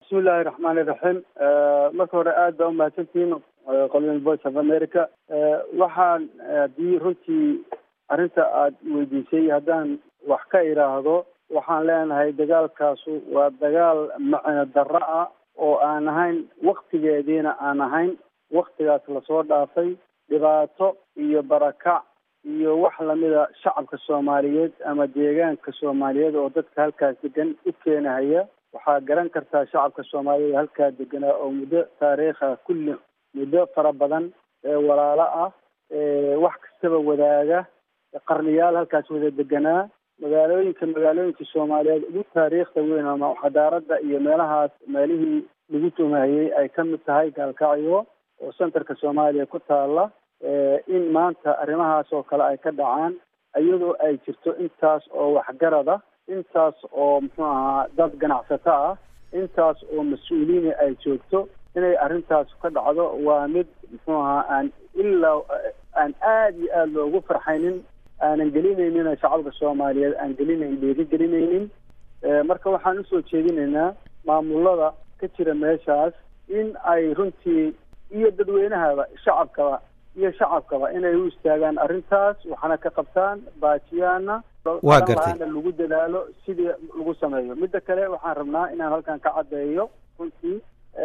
bismillahi raxmaani raxiim marka hore aad baa umahadsantihiin qolyan voice of america waxaan haddii runtii arrinta aad weydiisay haddaan wax ka idhaahdo waxaan leenahay dagaalkaasu waa dagaal macino darro ah oo aan ahayn waktigeediina aan ahayn waktigaas lasoo dhaafay dhibaato iyo barakac iyo wax lamida shacabka soomaaliyeed ama deegaanka soomaaliyeed oo dadka halkaas degan u keenahaya waxaa garan kartaa shacabka soomaaliyeed halkaa deganaa oo muddo taariikha kulli muddo fara badan ee walaalo ah wax kastaba wadaaga qarniyaal halkaas wada deganaa magaalooyinka magaalooyinka soomaaliyeed ugu taariikhda weyn ama xadaarada iyo meelahaas meelihii lagu tumahayey ay ka mid tahay gaalkacyo oo centerka soomaaliya ku taala in maanta arrimahaas oo kale ay ka dhacaan iyadoo ay jirto intaas oo waxgarad ah intaas oo muxuu ahaa dad ganacsato ah intaas oo mas-uuliina ay joogto inay arrintaas ka dhacdo waa mid muxuu ahaa aan ilaa aan aada iyo aada loogu farxaynin aanan gelinaynin shacabka soomaaliyeed aan gelinayn dhiiri gelinaynin marka waxaan usoo jeedinaynaa maamulada ka jira meeshaas in ay runtii iyo dadweynahaba shacabkaba iyo shacabkaba inay u istaagaan arrintaas waxna ka qabtaan baajiyaana waa gartay lagu dadaalo sidii lagu sameeyo midda kale waxaan rabnaa inaan halkan ka caddeeyo runtii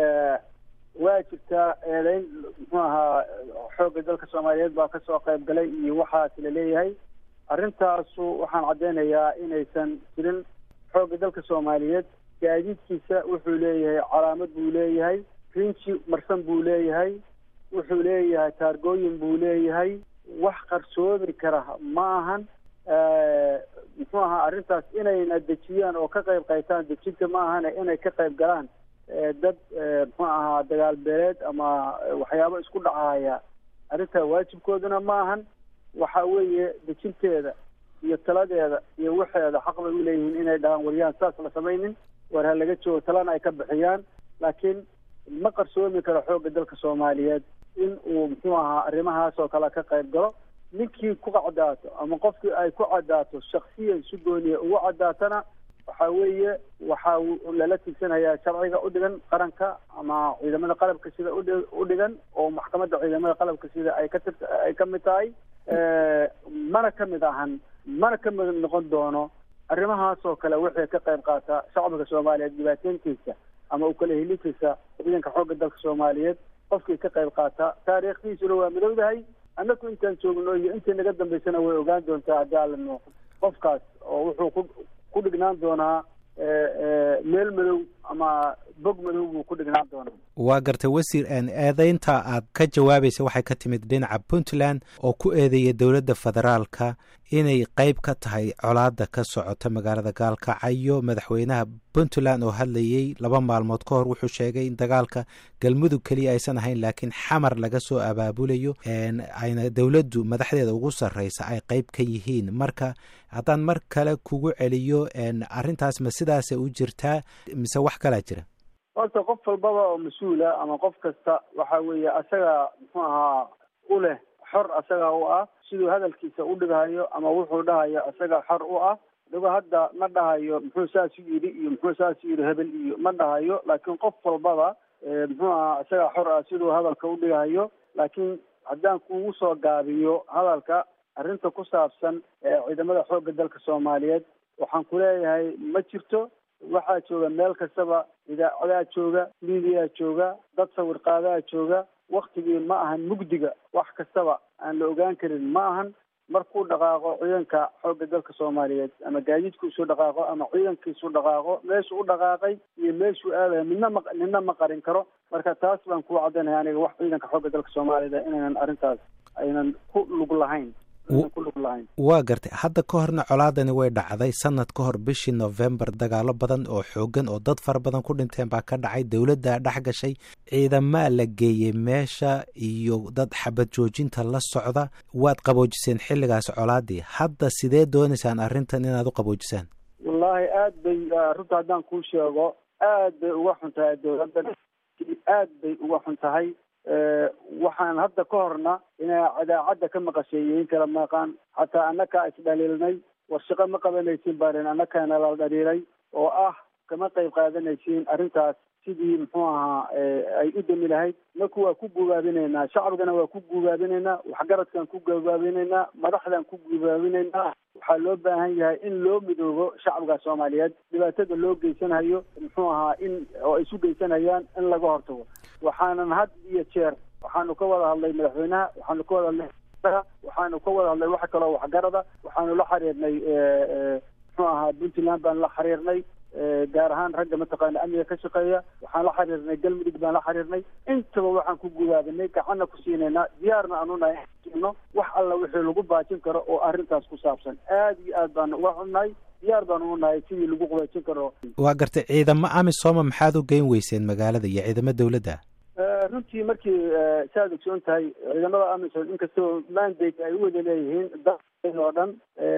waa jirtaa eedeyn muxuu ahaa xoogga dalka soomaaliyeed baa kasoo qayb galay iyo waxaas laleeyahay arrintaasu waxaan caddeynayaa inaysan jirin xoogga dalka soomaaliyeed gaadiidkiisa wuxuu leeyahay calaamad buu leeyahay rinji marsan buu leeyahay wuxuu leeyahay taargooyin buu leeyahay wax qarsoomi kara ma ahan muxuu ahaa arrintaas inayna dejiyaan oo ka qayb qaytaan dejinta ma ahane inay ka qayb galaan dad muxuu ahaa dagaal beeleed ama waxyaabo isku dhacaya arrintaa waajibkooduna ma ahan waxa weeye dejinteeda iyo taladeeda iyo waxeeda xaq bay u leeyihiin inay dhahaan waryaan saas la samaynin war ha laga joogo talana ay ka bixiyaan laakiin ma qarsoomi karo xoogga dalka soomaaliyeed in uu muxuu ahaa arrimahaas oo kale ka qayb galo ninkii ku cadaato ama qofkii ay ku cadaato shaksiyan si gooniya ugu cadaatana waxa weeye waxaa lala tigsanayaa sharciga u dhigan qaranka ama ciidamada qalabka sida u dhigan oo maxkamadda ciidamada qalabka sida ay ka tir ay ka mid tahay mana ka mid ahan mana ka mid noqon doono arrimahaas oo kale wixii ka qayb qaata shacabka soomaaliyeed dhibaateyntiisa ama u kala helintiisa ciidanka xoogga dalka soomaaliyeed qofkii ka qayb qaata taariikhdiisuna waa midowdahay annaku intaan joogno iyo intii naga dambaysana way ogaan doontaa haddii alano qofkaas oo wuxuu ku ku dhignaan doonaa meel madow ama bog madow buu ku dhignaan doonaa waa gartay wasiir eedeynta aad ka jawaabaysa waxay ka timid dhinaca puntland oo ku eedeeya dowladda federaalka inay qeyb ka tahay colaada ka socota magaalada gaalkacyo madaxweynaha puntland oo hadlayey laba maalmood ka hor wuxuu sheegay in dagaalka galmudug keliya aysan ahayn laakiin xamar laga soo abaabulayo ayna dowladdu madaxdeeda ugu sarreysa ay qeyb ka yihiin marka haddaan mar kale kugu celiyo arrintaas ma sidaasa u jirtaa mise wax kalaa jira horta qof walbaba oo mas-uula ama qof kasta waxa weeye asaga muxuu ahaa u leh xor asaga u ah siduu hadalkiisa u dhigahayo ama wuxuu dhahayo asaga xor u ah digo hadda ma dhahayo muxuu saas u yidhi iyo muxuu saas u yidhi hebel iyo ma dhahayo laakiin qof walbaba muxuu ahaa asaga xor ah siduu hadalka u dhigahayo laakiin haddaan kugu soo gaabiyo hadalka arrinta ku saabsan ciidamada xoogga dalka soomaaliyeed waxaan ku leeyahay ma jirto waxaa jooga meel kastaba idaacadaa jooga miidiyaa jooga dad sawir qaadaha jooga waktigii ma ahan mugdiga wax kastaba aan la ogaan karin ma ahan markuu dhaqaaqo ciidanka xoogga dalka soomaaliyeed ama gaadiidkiisu dhaqaaqo ama ciidankiisu dhaqaaqo meeshuu u dhaqaaqay iyo meeshuu aadayo midna ma midna ma qarin karo marka taas baan kuu caddaynaya aniga wax ciidanka xoogga dalka soomaaliyeed inaynan arrintaas aynan ku lug lahayn waa gartay hadda ka horna colaadani way dhacday sanad ka hor bishii novembar dagaalo badan oo xoogan oo dad fara badan ku dhinteen baa ka dhacay dowladdaa dhex gashay ciidamaa la geeyey meesha iyo dad xabad joojinta la socda waad qaboojiseen xilligaas colaadii hadda sidee doonaysaan arrintan inaad u qaboojisaan wallaahi aad bay runta haddaan kuu sheego aad bay uga xun tahay dowladda aad bay uga xun tahay waxaan hadda ka horna inaa cadaacadda ka maqasheeyeyin kala maqaan xataa annakaa isdhaliilnay war shaqo ma qabanaysiin baarin annakaana la dhaliilay oo ah kama qayb qaadanaysiin arrintaas sidii muxuu ahaa ay u dami lahayd marka waa ku gubaabinaynaa shacbigana waa ku gubaabinaynaa waxgaradkaan ku gubaabinaynaa madaxdaan ku gubaabinaynaa waxaa loo baahan yahay in loo midoobo shacbiga soomaaliyeed dhibaatada loo geysanayo muxuu ahaa in oo ay isu geysanayaan in laga hortago waxaanan had iyo jeer waxaanu ka wada hadlay madaxweynaha waxaanu ka wada hadlay waxaanu ka wada hadlay waxa kaloo waxgarada waxaanu la xiriirnay muxuu ahaa puntland baan la xiriirnay gaar ahaan ragga mataqaana amniga ka shaqeeya waxaan la xiriirnay galmudug baan la xiriirnay intaba waxaan ku gudaabinay gacanna ku siinaynaa diyaarna aan unahay no wax alla wixii lagu baajin karo oo arrintaas ku saabsan aad iyo aad baan uga xunnahay diyaar baan u nahay sidii lagu qubaajin karo waa gartay ciidamo amisoma maxaad u geyn weyseen magaalada iyo ciidamo dawladda runtii markii saaad ogsoon tahay ciidamada amisom inkastoo mandate ay u wada leeyihiin da oo dhan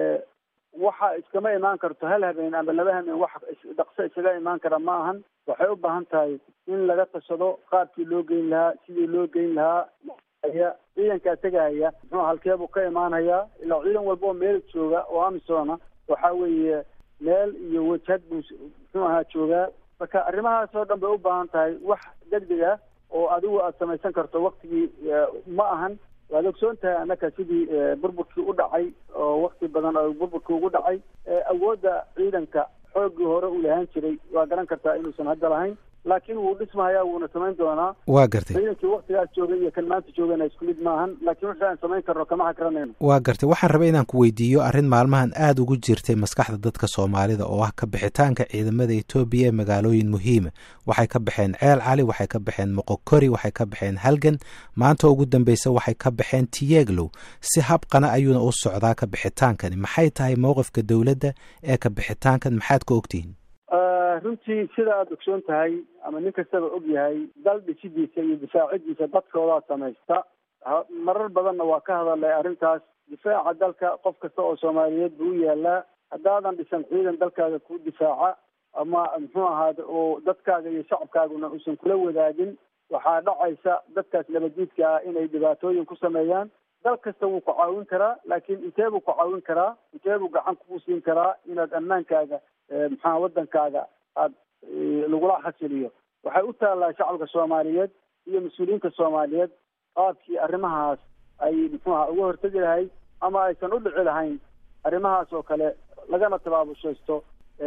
waxa iskama imaan karto hal habeen ama laba habeen wax dhaqso isaga imaan kara ma ahan waxay u baahan tahay in laga tashado qaabkii loo geyn lahaa sidii loo geyn lahaa ciidankaa tegahaya muxuu halkeebuu ka imaanayaa ilaa ciidan walba oo meel jooga oo amisona waxa weeye meel iyo wajhad buu muxuu ahaa joogaa marka arrimahaas oo dhan bay u baahan tahay wax degdeg ah oo adigu aada samaysan karto waktigii ma ahan waad ogsoon tahay annaka sidii burburkii u dhacay oo wakti badan oo burburkii ugu dhacay awoodda ciidanka xooggii hore uu lahaan jiray waa garan kartaa inuusan hadda lahayn laakiin wuu dhismahayaa wuuna samayn doonaa waa gartay ciidankii waktigaas joogay iyo kan maanta joogana isku mid maahan laakiin wixii aan samayn karno kama xakranayno waa gartay waxaan rabay inaan ku weydiiyo arrin maalmahan aada ugu jirtay maskaxda dadka soomaalida oo ah ka bixitaanka ciidamada etoobiya ee magaalooyin muhiima waxay ka baxeen ceel cali waxay ka baxeen moqokori waxay ka baxeen halgan maanta ugu dambeysa waxay ka baxeen tiyeglow si habqana ayuuna u socdaa ka bixitaankani maxay tahay mowqifka dowladda ee ka bixitaankan maxaad ka ogtihiin runtii sida aada ogsoon tahay ama nin kastaba og yahay dal dhisidiisa iyo difaacidiisa dadkoodaa samaysta marar badanna waa ka hadalay arrintaas difaaca dalka qof kasta oo soomaaliyeed buu u yaalaa haddaadan dhisan ciidan dalkaaga ku difaaca ama muxuu ahaade oo dadkaaga iyo shacabkaaguna uusan kula wadaagin waxaa dhacaysa dadkaas nabadiidka ah inay dhibaatooyin ku sameeyaan dal kasta wuu ku caawin karaa laakiin intee buu ku caawin karaa intee buu gacan kugu siin karaa inaad ammaankaaga maxaa waddankaaga aad lagula xasiliyo waxay u taallaa shacabka soomaaliyeed iyo mas-uuliyiinta soomaaliyeed qaabkii arrimahaas ay muxuuha uga hortegi lahayd ama aysan u dhici lahayn arrimahaas oo kale lagana tabaabushaysto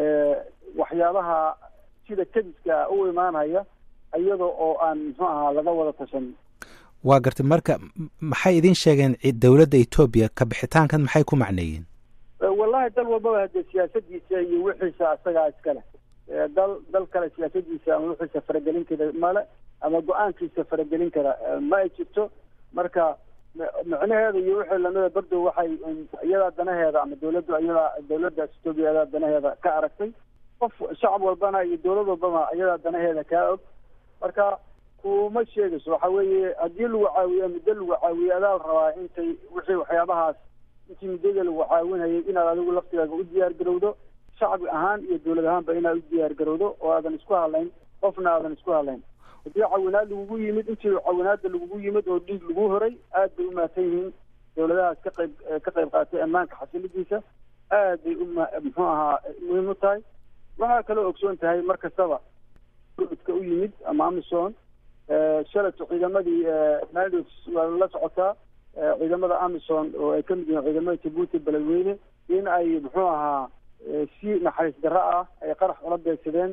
waxyaabaha sida kediska u imaanaya iyada oo aan muxuu ahaa laga wada tashan waa gartay marka maxay idin sheegeen dowladda etoobiya ka bixitaankan maxay ku macneeyeen wallahi dal walbaba hadee siyaasadiisa iyo wixiisa isagaa iskale dal dal kale siyaasadiisa ama wixiisa faragelin kara male ama go-aankiisa faragelin kara ma ay jirto marka micnaheeda iyo wixii lamida bardow waxay iyadaa danaheeda ama dawladdu iyadaa dawladdaas etoobiya iyadaa danaheeda ka aragtay qof shacab walbana iyo dawlad walbaba iyadaa danaheeda kaa og marka kuma sheegayso waxa weeye haddii lagu caawiyo muddo lagu caawiyo adaa la rabaa intay wixii waxyaabahaas intii muddada lagu caawinayay inaad adigu laftigaaga u diyaar garowdo shacbi ahaan iyo dawlad ahaanba inaad u diyaar garowdo oo aadan isku hadlayn qofna aadan isku hadlayn haddii cawinaad lagugu yimid intii cawinaada lagugu yimid oo dhiig lagu horay aad bay u mahadsan yihiin dawladahaas ka qayb ka qayb qaatay ammaanka xasilidiisa aad bay u muxuu ahaa muhiim u tahay waxaa kaloo ogsoon tahay mar kastaba ka u yimid ama amison shalato ciidamadii nados waa la socotaa ciidamada amison oo ay ka mid yihiin ciidamada jabuuti beledweyne in ay muxuu ahaa si naxariis darro ah ay qarax ula beegsadeen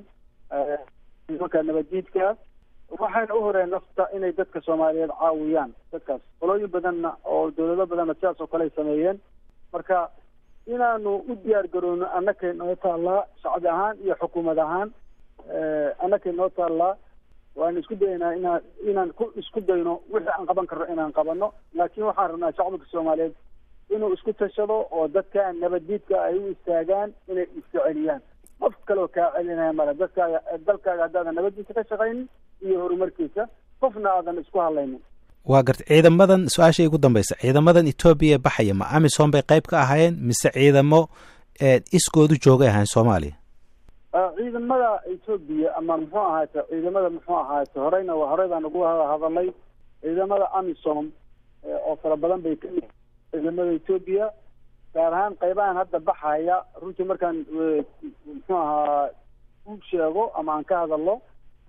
nimanka nabaddiidka waxayna u horeen nafta inay dadka soomaaliyeed caawiyaan dadkaas qolooyin badanna oo dawlado badanna sidaas oo kale ay sameeyeen marka inaanu u diyaar garowno annakay noo taallaa shacbi ahaan iyo xukuumad ahaan annakay noo taallaa waanu isku dayaynaa inaan inaan ku isku dayno wixii aan qaban karno inaan qabano laakiin waxaan rabnaa shacabka soomaaliyeed inuu isku tashado oo dadka nabaddiidka ay u istaagaan inay iska celiyaan qof kaleo kaa celinaya male dadkaaga dalkaaga haddaadan nabaddiisa ka shaqaynin iyo horumarkiisa qofna aadan isku hadlaynin waa gartay ciidamadan su-aasha ugu dambaysa ciidamadan etoobiya baxaya ma amison bay qayb ka ahaayeen mise ciidamo iskoodu joogay ahayn soomaaliya ciidamada etoobiya ama muxuu ahaate ciidamada muxuu ahaate horeyna horey baan ugu hadalay ciidamada amisom oo fara badan bay ka mid ciidamada etoobiya gaar ahaan qaybahan hadda baxaya runtii markaan muxuu ahaa u sheego ama aan ka hadalno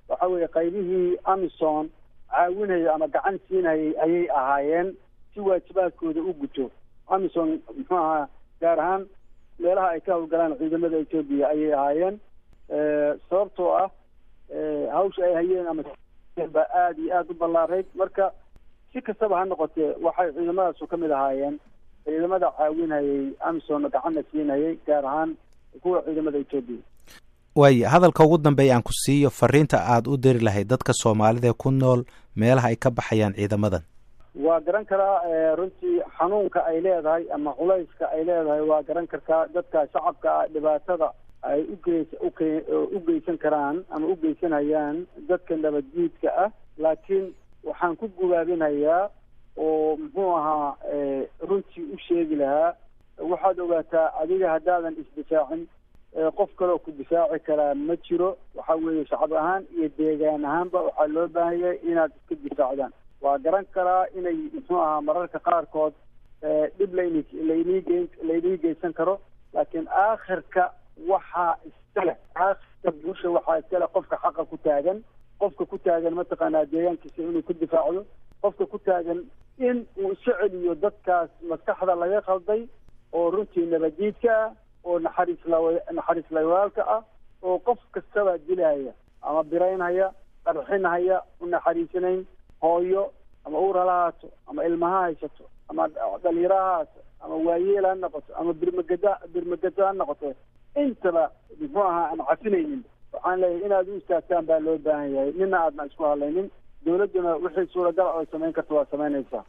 waxa weeye qaybihii amison caawinaya ama gacan siinayay ayay ahaayeen si waajibaadkooda u guto amison muxuu ahaa gaar ahaan meelaha ay ka howlgalaan ciidamada etoobiya ayay ahaayeen sababtoo ah hawsha ay hayeen ama baa aada iyo aada u ballaarayd marka si kastaba ha noqotee waxay ciidamadaasu ka mid ahaayeen ciidamada caawinayay amison gacanna siinayay gaar ahaan kuwa ciidamada etoobiya waaya hadalka ugu dambeeya aan ku siiyo fariinta aada u diri lahayd dadka soomaalida ku nool meelaha ay ka baxayaan ciidamadan waa garan karaa runtii xanuunka ay leedahay ama culayska ay leedahay waa garan kartaa dadka shacabka ah dhibaatada ay ugeys uke u geysan karaan ama u geysanayaan dadka nabaddiidka ah laakiin waxaan ku gubaabinayaa oo muxuu ahaa runtii u sheegi lahaa waxaad ogaataa adiga haddaadan isdifaacin qof kaleo ku difaaci karaa ma jiro waxa weeye shacab ahaan iyo deegaan ahaanba waxaa loo baahan yahay inaad iska difaacdaan waa garan karaa inay muxuu ahaa mararka qaarkood dhib layn laynii ge laynii geysan karo laakiin aakhirka waxaa iskale aakhirka bulsha waxaa iskale qofka xaqa ku taagan qofka ku taagan mataqaanaa deegaankiisa inuu ku difaacdo qofka ku taagan in uu iska celiyo dadkaas maskaxda laga qalday oo runtii nabadiidka ah oo naxariis lawa naxariis lawaalka ah oo qof kastaba dilaya ama biraynhaya qarxinhaya u naxariisanayn hooyo ama uur hala haato ama ilmaha haysato ama dhalinyaro ha haato ama waayeel ha noqoto ama birmagada birmagado ha noqoto intaba muxuu ahaa aan cafinaynin waxaan leeyahay inaad u istaagtaan baa loo baahan yahay nina aadna isku hadlaynin dawladduna wixii suuragal ay samayn karta waa samaynaysaa